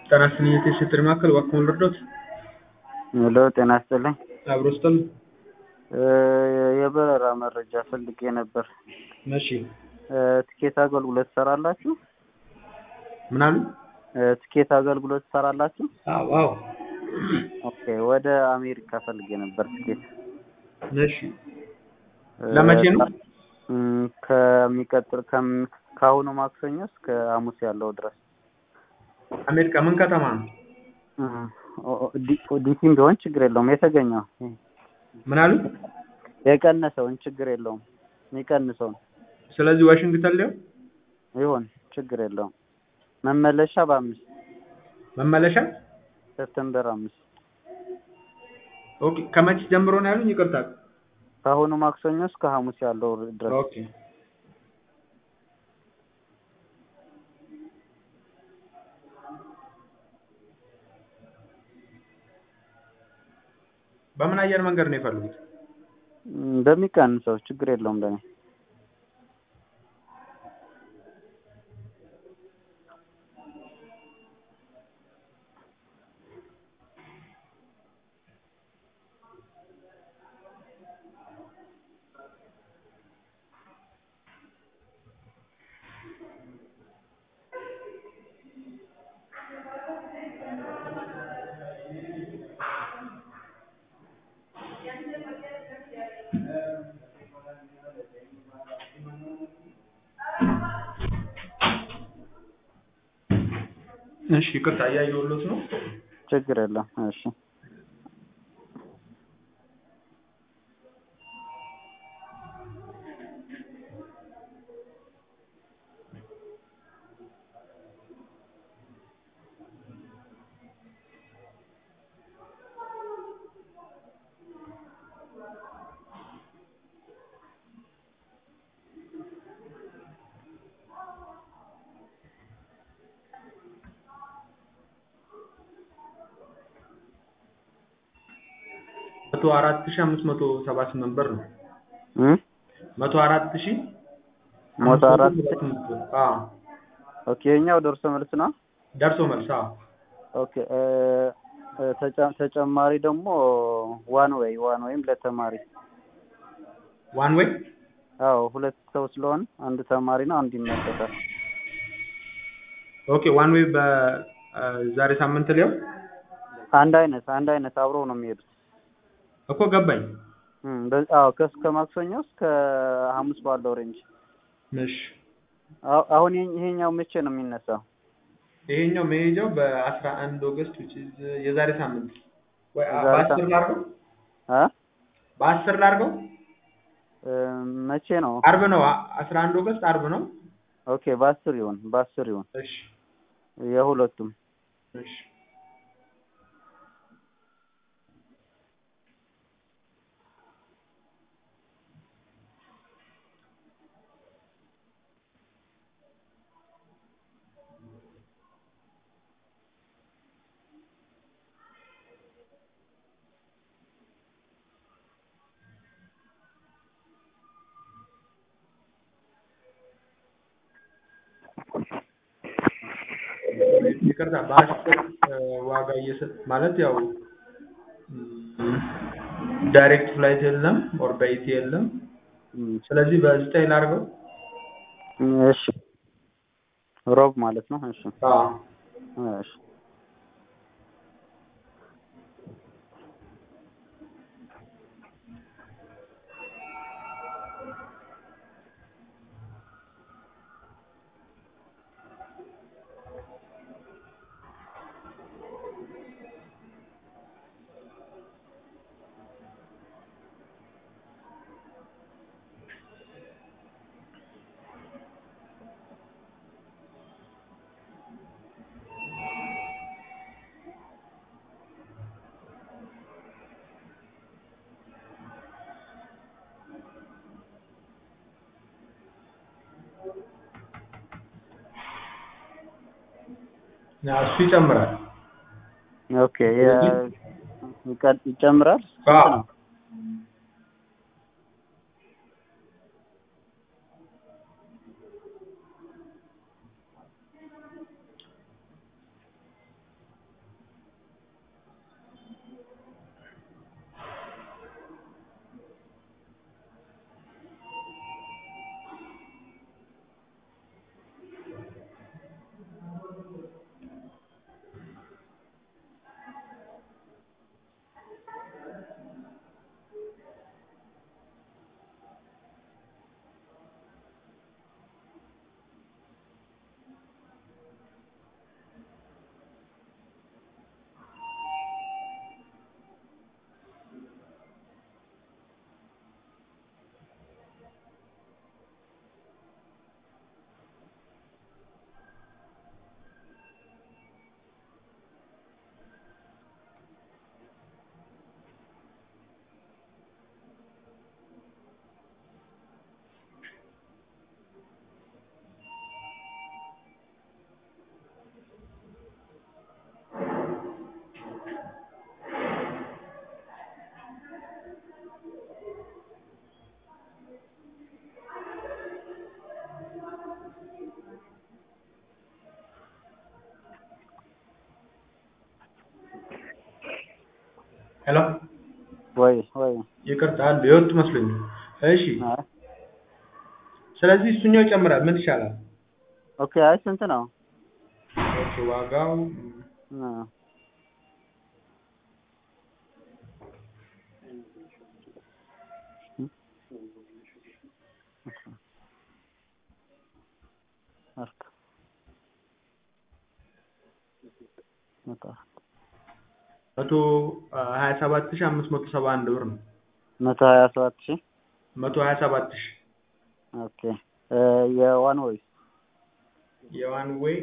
ጤና ይስጥልኝ የቴሌ ማዕከል እባክዎን ልርዳዎት? ሄሎ ጤና ይስጥልኝ። አብሮ ይስጥልኝ። የበረራ መረጃ ፈልጌ ነበር። እሺ ትኬት አገልግሎት ትሰራላችሁ? ምን አሉ? ትኬት አገልግሎት ትሰራላችሁ? አዎ አዎ። ኦኬ ወደ አሜሪካ ፈልጌ ነበር ትኬት። እሺ ለመቼ ነው? እም፣ ከሚቀጥል ከም ከአሁኑ ማክሰኞ እስከ ሐሙስ ያለው ድረስ አሜሪካ ምን ከተማ ነው? እም፣ ኦ- ኦ- ዲ- ዲሲም ቢሆን ችግር የለውም። የተገኘው ምን አሉ? የቀነሰውን ችግር የለውም። የሚቀንሰውን ስለዚህ ዋሽንግተን ላይ ይሁን ችግር የለውም። መመለሻ በአምስት መመለሻ ሰፕተምበር አምስት ኦኬ። ከመቼ ጀምሮ ነው ያሉኝ? ይቅርታ። ከአሁኑ ማክሰኞ እስከ ሐሙስ ያለው ድረስ ኦኬ በምን አየር መንገድ ነው የፈለጉት? እም፣ በሚቀንሰው ችግር የለውም ለኔ እሺ ይቅርታ እያየሁሎት ነው። ችግር የለም። እሺ መቶ አራት ሺህ አምስት መቶ ሰባ ስምንት ብር ነው። እም፣ መቶ አራት ሺህ መቶ አራት አዎ ኦኬ የኛው ደርሶ መልስ ነው። ደርሶ መልስ አዎ ኦኬ እ፣ እ፣ ተጨ- ተጨማሪ ደግሞ ዋን ወይ ዋን ወይም ለተማሪ ዋን ዌይ አዎ ሁለት ሰው ስለሆነ አንዱ ተማሪ ነው አንዱ ይመለሳል። ኦኬ ዋን ዌይ በዛሬ ሳምንት ሊያው አንድ አይነት አንድ አይነት አብረው ነው የሚሄዱት። እኮ ገባኝ። እም፣ በ- አዎ ከእስከ ማክሰኞ እስከ ሐሙስ ባለው ሬንጅ። እሺ አሁ- አሁን ይሄ- ይሄኛው መቼ ነው የሚነሳው? ይሄኛው መሄጃው በአስራ አንድ ኦገስት which is የዛሬ ሳምንት ወይ አ- የዛሬ በአስር ሳምንት። ላድርገው አ በአስር ላድርገው እ፣ መቼ ነው? አርብ ነው አ- አስራ አንድ ኦገስት አርብ ነው። ኦኬ በአስር ይሁን በአስር ይሁን እሺ የሁለቱም እሺ ይቅርታ በአስር እ፣ ዋጋ እየሰጥ ማለት ያው እም፣ ዳይሬክት ፍላይት የለም ኦር በኢቲ የለም። እም፣ ስለዚህ በዘጠኝ ላድርገው። እሺ ሮብ ማለት ነው። እሺ አዎ እሺ ያ እሱ ይጨምራል። ኦኬ የ- ይቀ- ይጨምራል። አዎ ስንት ነው? ሄሎ ወይ ወይ ይቅርታ አሉ የወጡ መስሎኝ ነው። እሺ አይ ስለዚህ እሱኛው ይጨምራል ምን ይሻላል? ኦኬ አይ ስንት ነው? ኦኬ ዋጋው አ አርክ መጣ መቶ ሀያ ሰባት ሺህ አምስት መቶ ሰባ አንድ ብር ነው። መቶ ሀያ ሰባት ሺህ መቶ ሀያ ሰባት ሺህ ኦኬ እ የዋን ወይስ የዋን ዌይ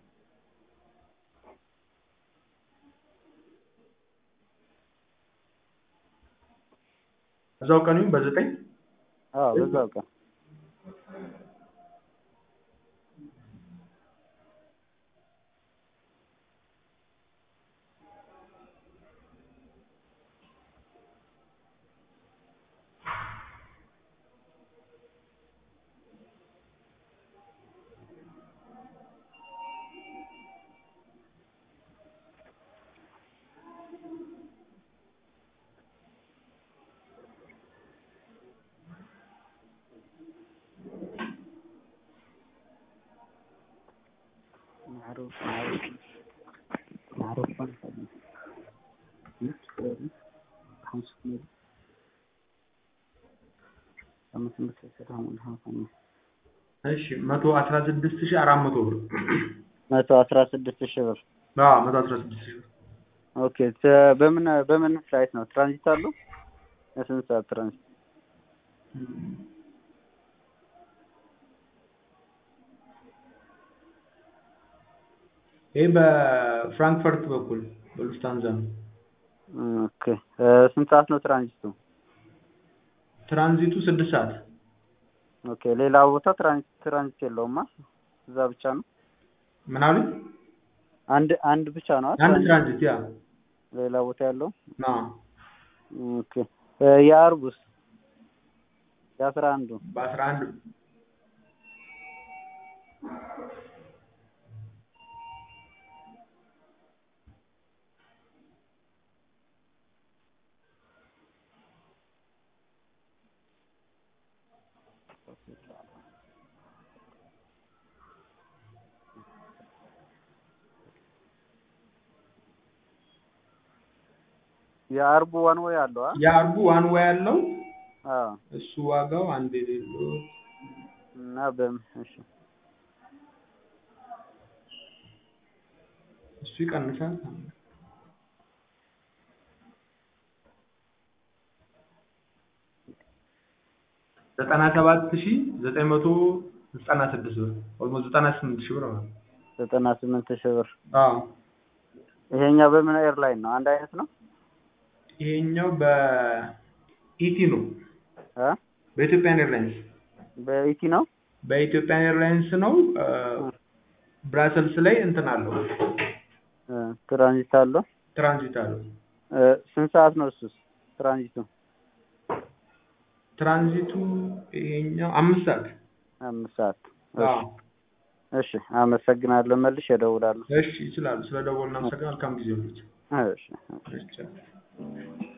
እዛው ቀኑ በዘጠኝ አዎ በዛው ቀን معروف معروف معروف እሺ መቶ አስራ ስድስት ሺህ አራት መቶ ብር መቶ አስራ ስድስት ሺህ ብር አዎ መቶ አስራ ስድስት ሺህ ብር ኦኬ ተ- በምን በምን ፍላይት ነው ትራንዚት አለው የስንት ሰዓት ትራንዚት ይህ በፍራንክፈርት በኩል በሉፍታንዛ ነው። ኦኬ እ ስንት ሰዓት ነው ትራንዚቱ ትራንዚቱ ስድስት ሰዓት ኦኬ ሌላ ቦታ ትራንዚት ትራንዚት የለውማ እዛ ብቻ ነው ምን አሉኝ? አንድ አንድ ብቻ ነው አንድ ትራንዚት ያ ሌላ ቦታ ያለው ና ኦኬ እ የአርቡስ የአስራ አንዱ በአስራ አንድ የአርቡ ዋን ወይ አለው አ የአርቡ ዋን ወይ ያለው አዎ እሱ ዋጋው አንድ የሌለው እና በምን እሺ እሱ ይቀንሳል። ዘጠና ሰባት ሺህ ዘጠኝ መቶ ዘጠና ስድስት ብር ኦልሞስት ዘጠና ስምንት ሺህ ብር ማለት ነው። ዘጠና ስምንት ሺህ ብር አዎ ይሄኛው በምን ኤርላይን ነው አንድ አይነት ነው ይሄኛው በኢቲ ነው አ በኢትዮጵያን ኤርላይንስ በኢቲ ነው በኢትዮጵያን ኤርላይንስ ነው። እ ብራሰልስ ላይ እንትን አለው እ ትራንዚት አለው ትራንዚት አለው። እ ስንት ሰዓት ነው እሱስ ትራንዚቱ ትራንዚቱ ይሄኛው አምስት ሰዓት አምስት ሰዓት አዎ እሺ አመሰግናለሁ መልሼ እደውላለሁ እሺ ይችላሉ። ስለ ደወልን አመሰግናለሁ። መልካም ጊዜ ይሁንልዎት። እሺ እሺ